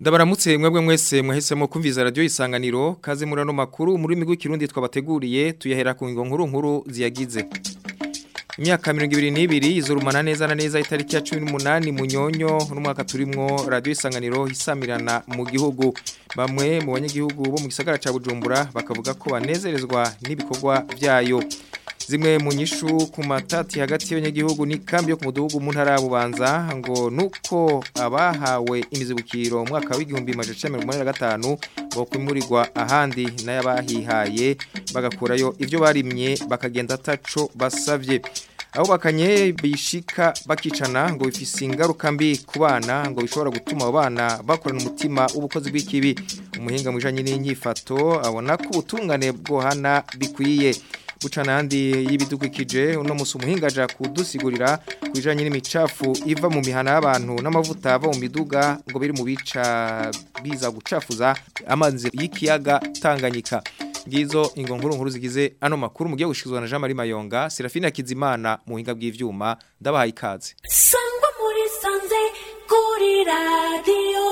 Ndabaramutse mwebwe mwese mwahisemo kumviza radio isanganiro kaze murano makuru muri migwi kirundi twabateguriye tuyahera ku ngo nkuru nkuru ziyagize Imyaka 22 izurumana neza na neza itariki ya 18 munyonyo n'umwaka turimwo radio isanganiro hisamirana mu gihugu bamwe mu banyagihugu bo mu gisagara ca Bujumbura bakavuga ko banezerezwa n'ibikorwa byayo zimwe mu nyishu ku matati hagati y'abanyagihugu ni kambi yo ku mudugudu mu ntara bubanza ngo nuko abahawe imizibukiro mu mwaka w'igihumbi majana mirongo gatanu ngo kwimurirwa ahandi n'ayabahihaye bagakurayo ibyo barimye bakagenda ataco basavye aho bakanye bishika bakicana ngo bifise ingaruka mbi ku bana ngo bishobora gutuma abo bana bakorana umutima w'ubukozi bw'ikibi umuhinga mu bijanye n'inyifato abona ko ubutungane bwohana bikwiye bucana handi y'ibidukikije uno musi umuhinga aja kudusigurira kujanye n'imicafu iva mu mihana y'abantu n'amavuta ava mu miduga ngo biri mu bica biza gucafuza amazi y'ikiyaga Tanganyika ngizo ingo nkuru nkuru zigize ano makuru mugiye gushikizwa na Jean Marie Mayonga Serafina Kizimana mu hinga bw'ivyuma ndabahaye ikaze sangwa muri sanze kuri radio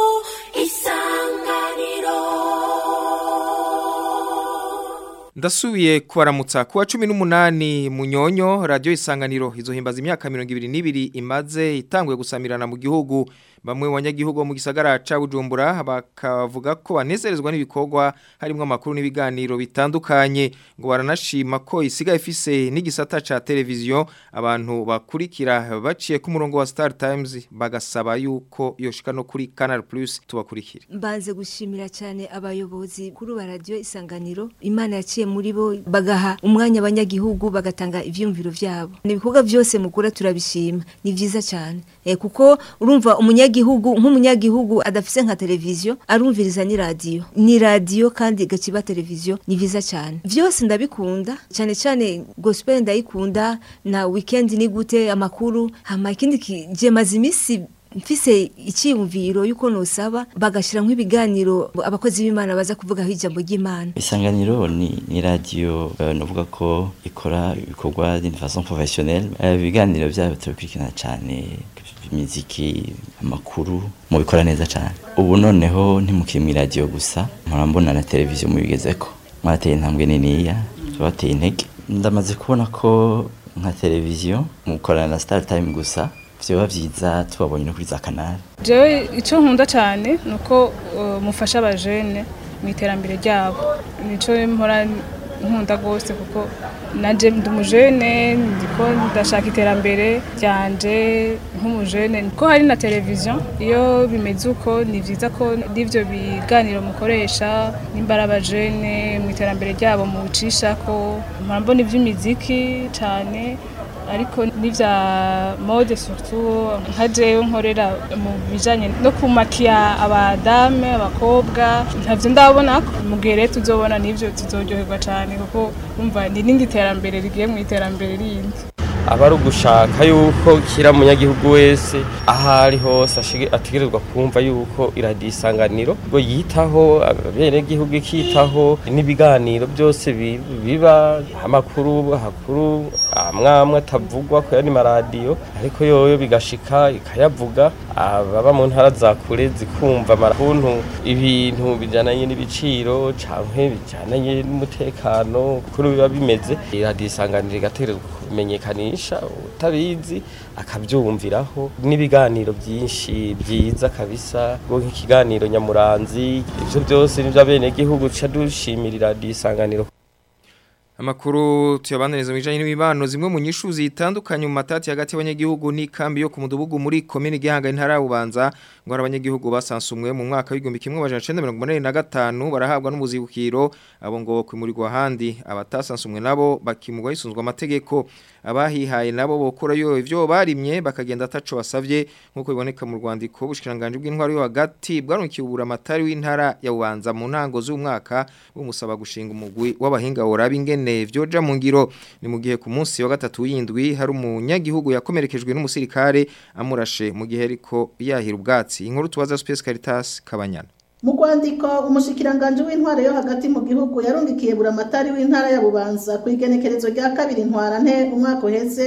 isanganiro Ndasubiye kubaramutsa kuwa 18 munyonyo radio isanganiro izohimbaza imyaka 22 imaze itanguye gusamirana mu gihugu bamwe mu banyagihugu mu gisagara ca Bujumbura bakavuga ko banezerezwa n'ibikorwa harimo amakuru n'ibiganiro bitandukanye ngo baranashima ko isiga ifise n'igisata ca televiziyo abantu bakurikira baciye ku murongo wa Star Times bagasaba yuko yoshika no kuri Canal Plus tubakurikire Mbanze gushimira cyane abayobozi kuri ba radio isanganiro Imana yaciye muri bo bagaha umwanya abanyagihugu bagatanga ivyumviro vyabo nibikorwa byose mukura turabishima ni vyiza cyane eh kuko urumva umunyagihugu nk'umunyagihugu adafise nka televiziyo arumviriza ni radio ni radio kandi gaciba televiziyo ni vyiza cyane vyose ndabikunda cyane cyane gospel ndayikunda na weekend ni gute amakuru hama ikindi je mazimisi mfise icyiyumviro yuko nosaba bagashira nk'ibiganiro abakozi b'Imana baza kuvuga ijambo ry'Imana isanganiro ni ni radio uh, novuga ko ikora ibikorwa d'une façon professionnelle ibiganiro uh, byabo tubikurikirana cyane imiziki amakuru mu bikora neza cyane ubu noneho ntimukiri mu radio gusa murambona na televiziyo mubigezeko mwarateye intambwe niniya tubateye intege ndamaze kubona ko nka televiziyo mukorana na Star Time gusa vyoba vyiza tubabonye no kuri za kanari jewe ico nkunda cyane nuko uh, mufasha abajene mu iterambere ryabo nico mpora nkunda gose kuko nanje ndi umujene ndiko ndashaka iterambere ryanje nk'umujene ko hari na televiziyo iyo bimeze uko ni vyiza ko n'ivyo biganiro mukoresha nimbara abajene mu iterambere ryabo mu bicishako mpora ivy'imiziki cane ariko n'ivya mode surtout nka jewe nkorera mu bijanye no kumakiya abadame abakobwa ntavyo ndabona mu gihe rero tuzobona n'ivyo tuzoryoherwa cane kuko umva ni n'indi terambere rigiye mu iterambere rindi aba ari ugushaka yuko kira munyagihugu wese aho ari hose ategerezwa kumva yuko iradiyo isanganiro ngo yitaho abenegihugu ikitaho n'ibiganiro byose biba amakuru hakuru amwamwe atavugwa ku yandi maradiyo ariko yoyo bigashika ikayavuga ababa mu ntara za kure zikumva amakuntu ibintu bijyananye n'ibiciro canke bijyananye n'umutekano kuri biba bimeze iradiyo isanganiro igategerezwa kumenyekanisha utabizi akabyumviraho n'ibiganiro byinshi byiza kabisa ngo nk'ikiganiro nyamuranzi ibyo byose nibyo abenegihugu duca dushimirira isanganiro Amakuru tuyabaniriza mu bijanye n'imibano zimwe mu nyishu zitandukanye mu matati hagati y'abanyagihugu n'ikambi yo ku mudugudu muri commune Gihanga intara y'Ubanza ngo abanyagihugu basansumwe mu mwaka w'igihumbi kimwe amajana 1985 barahabwa n'umuzibukiro abo ngo kwimurirwa handi abatasansumwe nabo bakimugwa yisunzwe amategeko abahihaye nabo bokora yo ivyo barimye bakagenda ataco basavye nkuko biboneka mu rwandiko bushikiranganje bw'intwaro yo hagati bwarukiye ubura amatari w'intara ya Ubanza mu ntango z'umwaka bumusaba gushinga umugwi w'abahinga woraba ingene vyoja mu ngiro ni mu gihe ku munsi wa gatatu w'indwi hari umunyagihugu yakomerekejwe n'umusirikare amurashe mu gihe ariko yahira ubwatsi inkuru tubaza Space Caritas Kabanyana mu rwandiko umushikiranganje w'intwaro yo hagati mu gihugu yarungikiye buramatari w'intara ya bubanza ku igenekerezo rya kabiri ntwarante umwaka uheze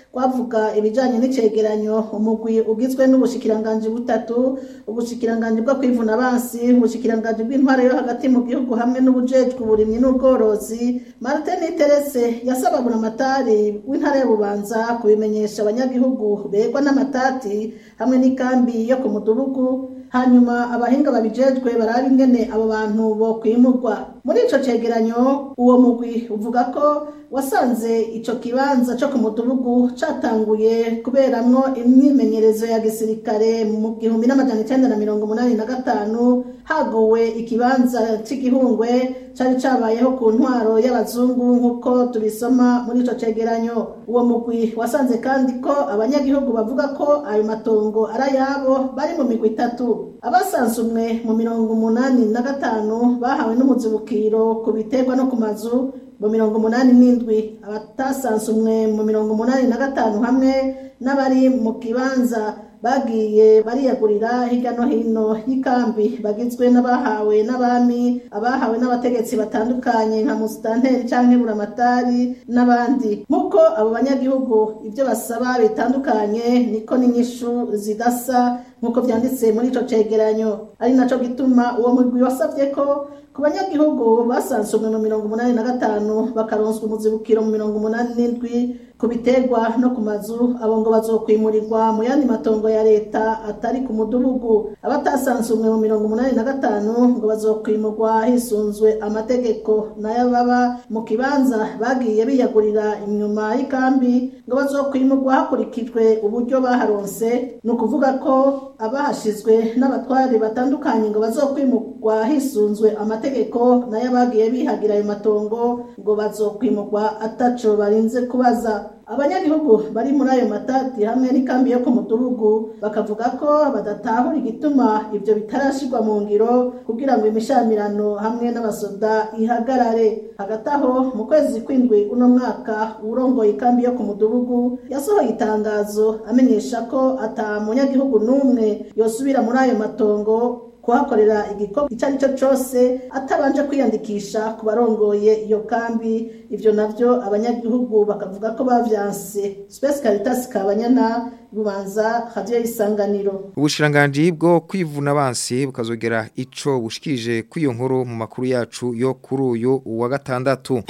rwavuga ibijanye n'icegeranyo umugwi ugizwe n'ubushikiranganji butatu ubushikiranganji bwo kwivuna abansi ubushikiranganji bw'intwaro yo hagati mu gihugu hamwe n'ubujejwe uburimyi n'ubworozi martin terese yasaba buramatari w'intara ya bubanza kubimenyesha abanyagihugu begwa n'amatati hamwe n'ikambi yo ku mudugudu hanyuma abahinga babijejwe baraba ingene abo bantu bo kwimurwa muri ico cegeranyo uwo mugwi uvuga ko wasanze ico kibanza co ku mudugudu catanguye kuberamwo imyimenyerezo ya gisirikare mu gihumbi n'amajana icenda na mirongo umunani na gatanu hagowe ikibanza c'igihungwe cari cabayeho ku ntwaro y'abazungu nk'uko tubisoma muri ico cegeranyo uwo mugwi wasanze kandi ko abanyagihugu bavuga ko ayo matongo ari ayabo bari mu migwi itatu abasansumwe mu mirongo umunani na gatanu bahawe n'umuzibukiro ku biterwa no ku mazu mu mirongo umunani n'indwi abatasansumwe mu mirongo umunani na gatanu hamwe n'abari mu kibanza bagiye bariyagurira hirya no hino y'ikambi bagizwe n'abahawe n'abami abahawe n'abategetsi batandukanye nka musitanteri canke buramatari n'abandi nk'uko abo banyagihugu ibyo basaba bitandukanye niko n'inyishu zidasa nk'uko vyanditse muri ico cegeranyo ari naco gituma uwo mugwi wasavye ko ku banyagihugu basansumwe mu mirongo umunani na gatanu bakaronswa umuzibukiro mu mirongo umunani n'indwi ku biterwa no ku mazu abo ngo bazokwimurirwa mu yandi matongo ya leta atari ku mudugudu abatasansumwe mu mirongo umunani na gatanu ngo bazokwimurwa hisunzwe amategeko nayo baba mu kibanza bagiye biyagurira inyuma y'ikambi ngo bazokwimurwa hakurikijwe uburyo baharonse ni ukuvuga ko abahashizwe n'abatwari batandukanye ngo bazokwimurwa hisunzwe amategeko nayo bagiye bihagira ayo matongo ngo bazokwimurwa ataco barinze kubaza abanyagihugu bari muri ayo matati hamwe n'ikambi yo ku mudugudu bakavuga ko badatahura igituma ibyo bitarashirwa mu ngiro kugira ngo imishamirano hamwe n'abasoda ihagarare hagati aho mu kwezi kw'indwi uno mwaka urongoye ikambi yo ku mudugudu yasohoye itangazo amenyesha ko ata munyagihugu n'umwe yosubira muri ayo matongo kuhakorera igikorwa icyo ari cyo cyose atabanje kwiyandikisha ku barongoye iyo kambi ibyo nabyo abanyagihugu bakavuga ko bavyanse Space Caritas Kabanyana bubanza radio y'isanganiro ubushiranganji bwo kwivuna abansi bukazogera ico bushikije kw'iyo nkuru mu makuru yacu yo kuri uyu wa gatandatu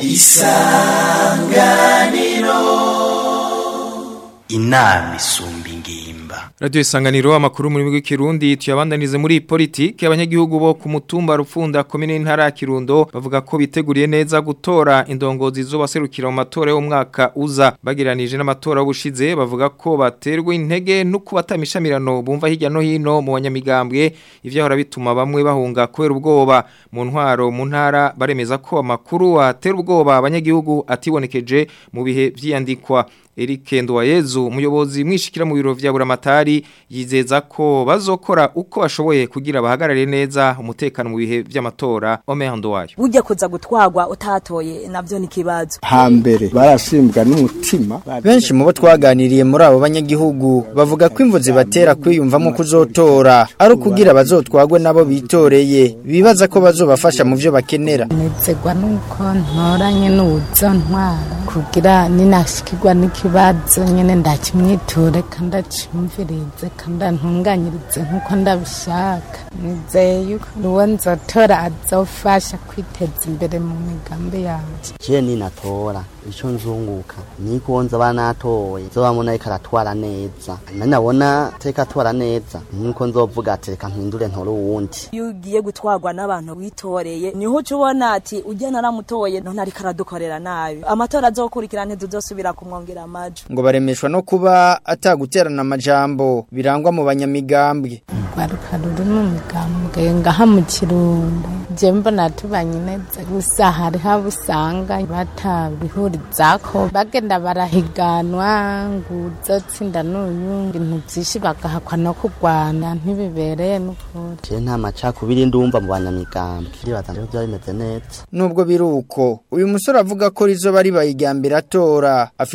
inama isumba ingimba Radio Isanganiro amakuru muri migwi Kirundi tuyabandanize muri politike abanyagihugu bo ku mutumba rufunda komine ntara ya Kirundo bavuga ko biteguriye neza gutora indongozi zo baserukira mu matora yo mwaka uza bagiranije n'amatora y'ubushize bavuga ko baterwa intege no kubatamishamirano bumva hirya no hino mu banyamigambwe ivyo hora bituma bamwe bahunga kubera ubwoba mu ntwaro mu ntara baremeza ko amakuru atera ubwoba abanyagihugu atibonekeje mu bihe vyiyandikwa Eric Nduwayezu umuyobozi mwishikira mu biro vya buramatari yizeza ko bazokora uko bashoboye kugira bahagarare neza umutekano mu bihe vy'amatora Omer Nduwayo burya kuza gutwagwa utatoye navyo ni kibazo hambere barasimbwa n'umutima benshi mu bo twaganiriye muri abo banyagihugu bavuga ko imvu zibatera kwiyumvamo kuzotora ari ukugira bazotwagwe nabo bitoreye bibaza ko bazobafasha mu vyo bakenera nizegwa nuko ntoranye n'uzo ntwara kugira ninashikirwa n'ikibazo nyene ndakimwiture kandi acimvirize kandi antunganyirize nk'uko ndabishaka nizeye yuko uwo nzotora azofasha kwiteza imbere mu migambi yanje je ninatora ico nzunguka niko nza banatoye zobamona ariko aratwara neza nanabona teka atwara neza nkuko nzovuga ati reka mpindure ntore uwundi iyo ugiye gutwarwa n'abantu witoreye niho uca ubona ati ujya naramutoye none ariko aradukorera nabi amatora azokurikira ntituzosubira kumwongera amajwi ngo baremeshwa no kuba ataguterana amajambo birangwa mu banyamigambwe rwaruka ruri mu migambwe ngaha mu kirundo je mbona tubanye neza gusa hariho abo usanga batabihurizako bagenda barahiganwa ngo uzotsinda n'uyu ibintu vyinshi bagahakwa no kurwana ntibibereye n'ukuri je nta macakubiri ndumva mu banyamigambwe ndibaza ndiko vyaba bimeze neza nubwo biri uko uyu musore avuga ko rizoba ribaye irya mbere atora afise ubwoba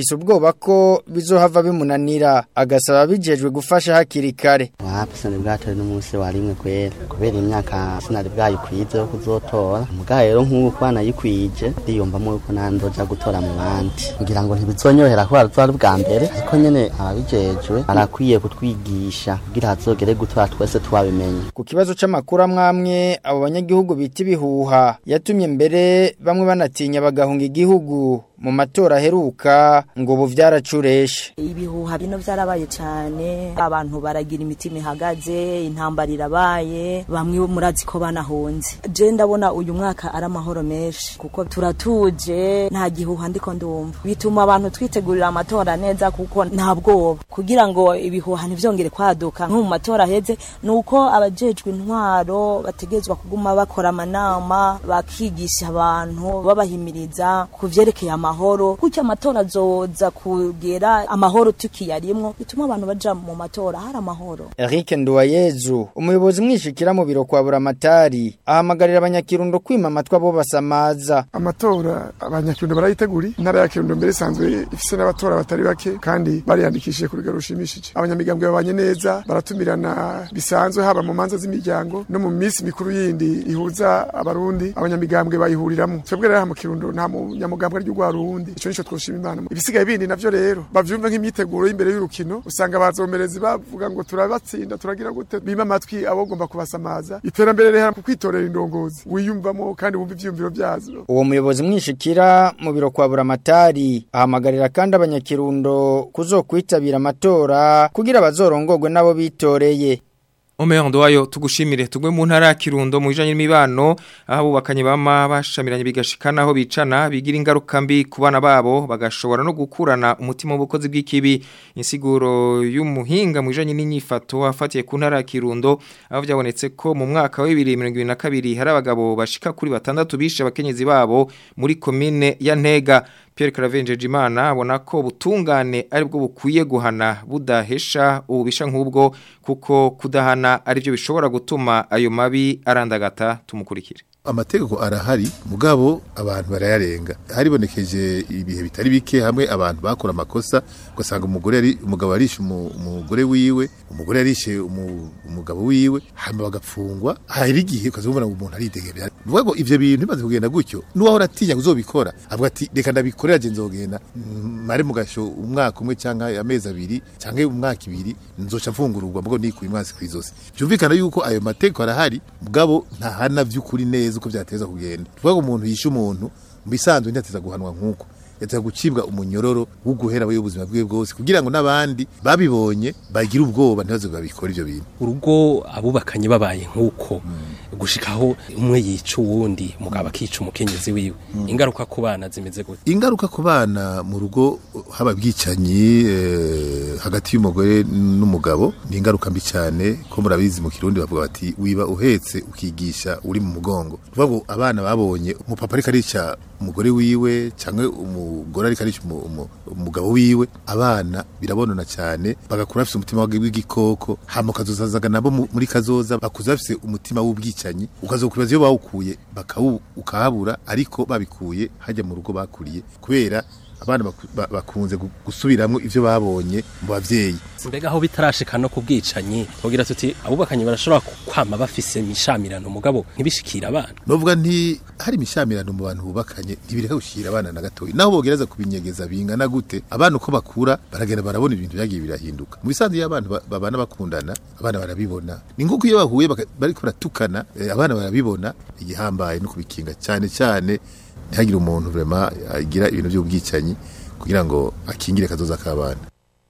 ubwoba ko bizohava bimunanira agasaba bijejwe gufasha hakiri kare wapi sinari bwatore n'umunsi wa rimwe kwera kubera imyaka sinari bwayikwize yo kuzotora muga rero nk'ubu kuba nayikwije ndiyumvamo yuko nandoja gutora mu bandi kugira ngo ntibizonyohera kubera tuba ari bwa mbere ariko nyene ababijejwe barakwiye kutwigisha kugira hazogere gutora twese twabimenye ku kibazo c'amakuru amwamwe abo banyagihugu bita ibihuha yatumye mbere bamwe banatinya bagahunga igihugu mu matora aheruka ngo ubu vyaracureshe ibihuha bino vyarabaye cane abantu baragira imitima ihagaze intambara irabaye bamwe murazi ko banahunze je ndabona uyu mwaka ari amahoro menshi kuko turatuje nta gihuha ndiko ndumva bituma abantu twitegurira amatora neza kuko nta bwoba kugira ngo ibihuha ntivyongere kwaduka nko mu matora aheze nuko abajejwe intwaro bategezwa kuguma bakora amanama bakigisha abantu babahimiriza ku vyerekeye amahoro kuko amatora azoza kugera amahoro tukiyarimwo bituma abantu baja mu matora hari amahoro Eric Nduwayezu umuyobozi mwishikira mu biro kwa Buramatari ahamagarira abanyakirundo kwima amatwa bo basamaza amatora abanyakirundo barayiteguri intara ya kirundo mbere isanzwe ifise n'abatora batari bake kandi bariyandikishije ku rugero rushimishije abanyamigambwe babanye neza baratumirana bisanzwe haba mu manza z'imiryango no mu minsi mikuru yindi ihuza abarundi abanyamigambwe bayihuriramwo twebwe rero aha mu kirundo nta munyamugambwe ari ry'urwarundi ico nico twoshima imana ibisigaye bindi navyo rero bavyumva nk'imyiteguro y'imbere y'urukino usanga abazomerezi bavuga ngo turabatsinda turagira gute bima amatwi abogomba kubasamaza iterambere rero ku kwitorera indongozi wiyumvamo kandi wumva ivyiyumviro vyazo uwo muyobozi mwishikira mu biro kwa Buramatari ahamagarira kandi abanyakirundo kuzokwitabira amatora kugira bazorongorwe nabo bitoreye Omeyo ndowayo tugushimire tugwe mu ntara ya Kirundo mu bijanye n'imibano aho bubakanye bama bashamiranye bigashikana aho bicana bigira ingaruka mbi ku bana babo bagashobora no gukurana umutima w'ubukozi bw'ikibi insiguro y'umuhinga mu bijanye n'inyifato afatiye ku ntara ya Kirundo aho byabonetse ko mu mwaka wa 2022 hari abagabo bashika kuri batandatu bishe abakenyezi babo muri commune ya Ntega Pierre Clavenje Jimana abona ko butungane ari bwo bukwiye guhana budahesha ububisha nk'ubwo kuko kudahana ari byo bishobora gutuma ayo mabi arandagata tumukurikire amategeko arahari mugabo abantu barayarenga haribonekeje ibihe bitari bike hamwe abantu bakora amakosa ugasanga umugore ari umugabo arishe umugore wiwe umugore yarishe umugabo wiwe hama bagapfungwa hari igihe ukazubona ngo umuntu aridegemera vuga ngo ivyo bintu bimaze kugenda gutyo nuwahora atinya kuzobikora avuga ati reka ndabikorera je nzogenda mare mugasho umwaka umwe canke amezi abiri canke umwaka ibiri nzoca mfungururwa mugabo nikuye umwasi kwizosi byumvikana yuko ayo mategeko arahari mugabo ntahana vy'ukuri neza uko byateza kugenda tuvuga ngo umuntu yishe umuntu mbisanzwe ndateza guhanwa nkuko yateza gucibwa umunyororo wo guhera we ubuzima bwe bwose kugira ngo nabandi babibonye bagira ubwoba ntibaze babikora ivyo bintu urugo abubakanye babaye nkuko gushikaho umwe yica uwundi mugabo akica umukenyezi wiwe ingaruka ku bana zimeze gute ingaruka ku bana mu rugo haba bwicanyi eh, hagati y'umugore n'umugabo ni ingaruka mbi cyane ko murabizi mu kirundi bavuga bati wiba uhetse ukigisha uri mu mugongo tuvuga ngo abana babonye umupapa ariko arica umugore wiwe cyangwa umugore ariko arica umugabo wiwe abana birabonona cyane bagakura bafite umutima w'igikoko hama ukazozazaga nabo muri kazoza bakuza bafite umutima w'ubwicanyi ukazokwibaza iyo bawukuye ukahabura ariko babikuye hajya mu rugo bakuriye kubera abana bakunze gusubiramwo ivyo babonye mu bavyeyi mbega aho bitarashika no kubwicanyi tugira tuti abubakanye barashobora kwama bafise mishamirano mugabo ntibishikira abana novuga nti hari mishamirano mu bantu bubakanye ntibireka gushira abana na gatoyi naho bogereza kubinyegeza bingana gute abana uko bakura baragenda barabona ibintu byagiye birahinduka mu bisanzwe iyo abantu babana bakundana abana barabibona ni nk'uko iyo bahuye bariko baratukana abana barabibona igihambaye no kubikinga cyane cyane ntihagire umuntu vrema agira ibintu by'ubwicanyi kugira ngo akingire kazoza k'abana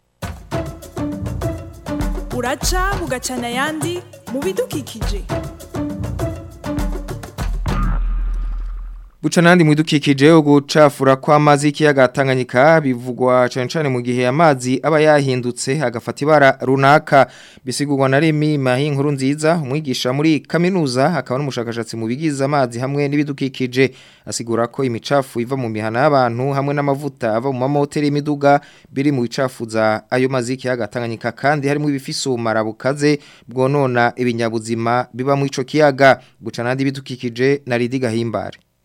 uraca bugacana ayandi mu bidukikije Buca nandi mwidukikije ugucafura kw'amazi y'ikiyaga Tanganyika bivugwa cyane cyane mu gihe amazi aba yahindutse agafata ibara runaka bisigurwa na Remi Mahi nkuru nziza umwigisha muri kaminuza akaba n'umushakashatsi mu bigize amazi hamwe n'ibidukikije asigura ko imicafu iva mu mihana y'abantu hamwe n'amavuta ava mu mamoteri y'imiduga biri mu bicafuza ayo mazi y'ikiyaga Tanganyika kandi harimo ibifise ubumara bukaze bwonona ibinyabuzima biba mu ico kiyaga buca nandi bidukikije na Ridi Gahimbare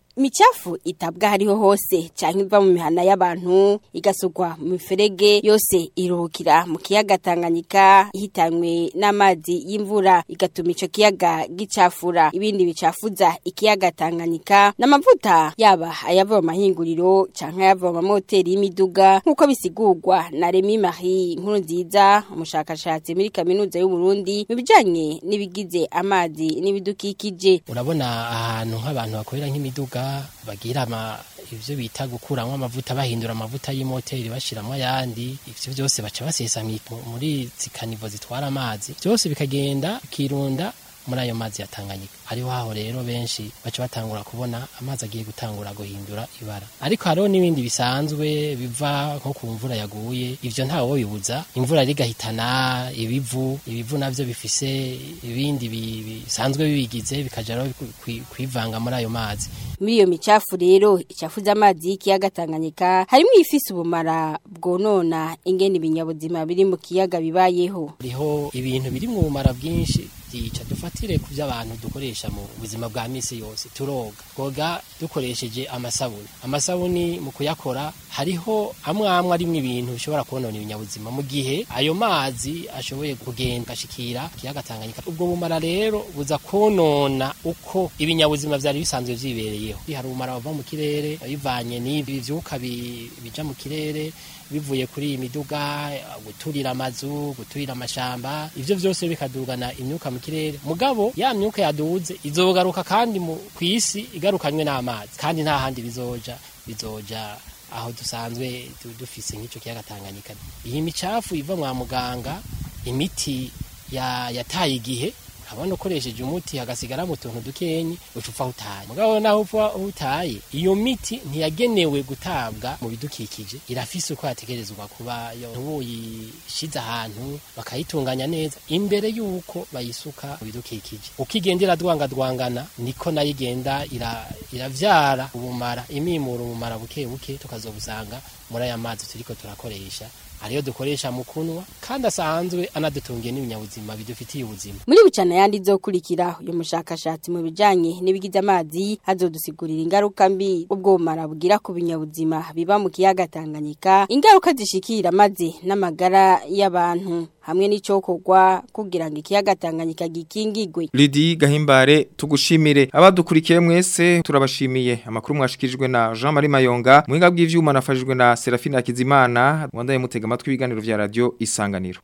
imicafu itabwa hariho hose canke iva mu mihana y'abantu igasugwa mu miferege yose iruhukira mu kiyaga Tanganyika ihitanywe n'amazi y'imvura igatuma ico kiyaga gicafura ibindi bicafuza ikiyaga Tanganyika n'amavuta yaba ayava mu mahinguriro canke ayava mu moteri y'imiduga nk'uko bisigurwa na Remy Marie nkuru nziza umushakashatsi muri kaminuza y'u Burundi mu bijanye n'ibigize amazi n'ibidukikije urabona ahantu nk'abantu bakorera nk'imiduga bagira ama ivyo bita gukuramwo amavuta bahindura amavuta y'imoteri bashiramwo ayandi ivyo byose baca basesa mi- muri zikanivo zitwara amazi byose bikagenda bikirunda muri ayo mazi ya Tanganyika hariho haho rero benshi baca batangura kubona amazi agiye gutangura guhindura ibara ariko hariho n'ibindi bisanzwe biva nko ku mvura yaguye ivyo ntawe bibuza imvura rigahitana ibivu ibivu navyo bifise ibindi bi- bisanzwe bibigize bikaja rero kwi- kwivanga muri ayo mazi muri iyo micafu rero icafuza amazi y'ikiyaga Tanganyika harimo ifise ubumara bwonona ingene ibinyabuzima biri mu kiyaga bibayeho hariho ibintu biri mu bumara bwinshi byica dufatire ku by'abantu dukoresha mu buzima bwa misi yose turoga twoga dukoresheje amasabuni amasabuni mu kuyakora hariho amwe amwe arimo ibintu bishobora konona ibinyabuzima mu gihe ayo mazi ashoboye kugenda agashikira ikiyaga Tanganyika ubwo bumara rero buza konona uko ibinyabuzima vyari bisanzwe vyibereyeho hari ubumara buva mu kirere bivanye n'ibi vyuka bi- bija mu kirere bivuye kuri iyi miduga guturira amazu guturira amashamba ivyo vyose bikadugana imyuka mu kirere mugabo ya myuka yaduze izogaruka kandi mu kwisi igarukanywe n'amazi kandi nta handi bizoja bizoja aho dusanzwe du- dufise nk'ico kiyaga Tanganyika iyi micafu iva mwa muganga imiti ya yataye igihe abona ukoresheje umuti hagasigaramo utuntu dukenyi ucufa utaye mugabo naho upfa utaye iyo miti ntiyagenewe gutabwa mu bidukikije irafise uko yategerezwa kuba yo buyishize ahantu bakayitunganya neza imbere y'uko bayisuka mu bidukikije uko igenda iradwangadwangana niko nayo igenda ira- iravyara ubumara imimura ubumara buke buke tukazobusanga muri aya mazi turiko turakoresha ariyo dukoresha mu kunwa kandi asanzwe anadutungiye n'ibinyabuzima bidufitiye ubuzima muri bucana yandi izokurikira uyu mushakashatsi mu bijanye n'ibigize amazi azodusigurira ingaruka mbi ubwo bumara bugira ku binyabuzima biba mu kiyaga Tanganyika ingaruka zishikira maze n'amagara y'abantu hamwe n'icokorwa kugira ngo ikiyaga Tanganyika gikingigwe Lidi Gahimbare tugushimire abadukurikiye mwese turabashimiye amakuru mwashikirijwe na Jean Marie Mayonga muhinga bw'ivyuma nafashijwe na Serafina Hakizimana wandaye mutega amatwi ibiganiro vya radio Isanganiro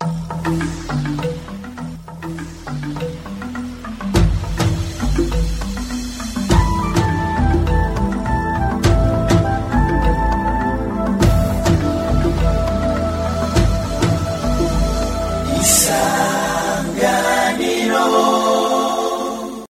Isanganiro